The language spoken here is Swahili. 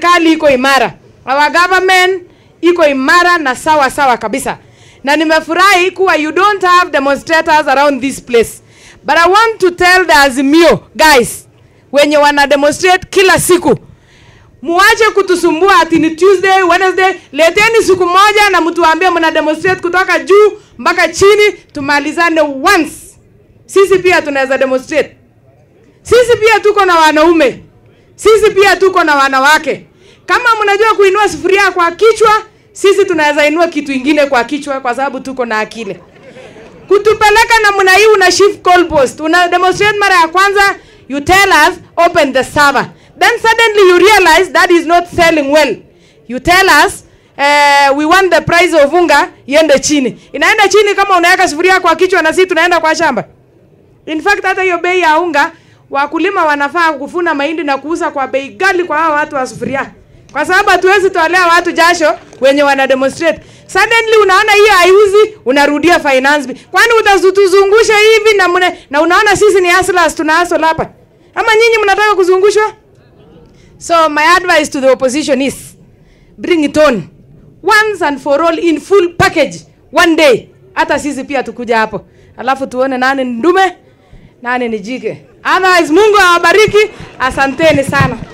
serikali iko imara, our government iko imara na sawa sawa kabisa, na nimefurahi kuwa you don't have demonstrators around this place, but I want to tell the Azimio guys wenye wana demonstrate kila siku muache kutusumbua ati ni Tuesday, Wednesday. Leteni siku moja na mtuambie mna demonstrate kutoka juu mpaka chini, tumalizane once. Sisi pia tunaweza demonstrate. Sisi pia tuko na wanaume, sisi pia tuko na wanawake. Kama mnajua kuinua sufuria kwa kichwa, sisi tunaweza inua kitu ingine kwa kichwa, kwa sababu tuko na akili. Kutupeleka namna hii, una shift goal post, una demonstrate mara ya kwanza, you tell us open the server, then suddenly you realize that is not selling well. You tell us uh, we want the price of unga iende chini. Inaenda chini kama unaweka sufuria kwa kichwa na sisi tunaenda kwa shamba. In fact hata hiyo bei ya unga wakulima wanafaa kufuna mahindi na kuuza kwa bei ghali kwa hao watu wa sufuria, kwa sababu hatuwezi tolea watu jasho wenye wana demonstrate. Suddenly unaona hiyo haiuzi, unarudia finance bill. Kwani utatuzungusha hivi na mune, na unaona sisi ni hustlers tuna hustle hapa, ama nyinyi mnataka kuzungushwa? So my advice to the opposition is bring it on once and for all in full package one day. Hata sisi pia tukuja hapo, alafu tuone nani ni ndume nani ni jike. Otherwise, Mungu awabariki. Asanteni sana.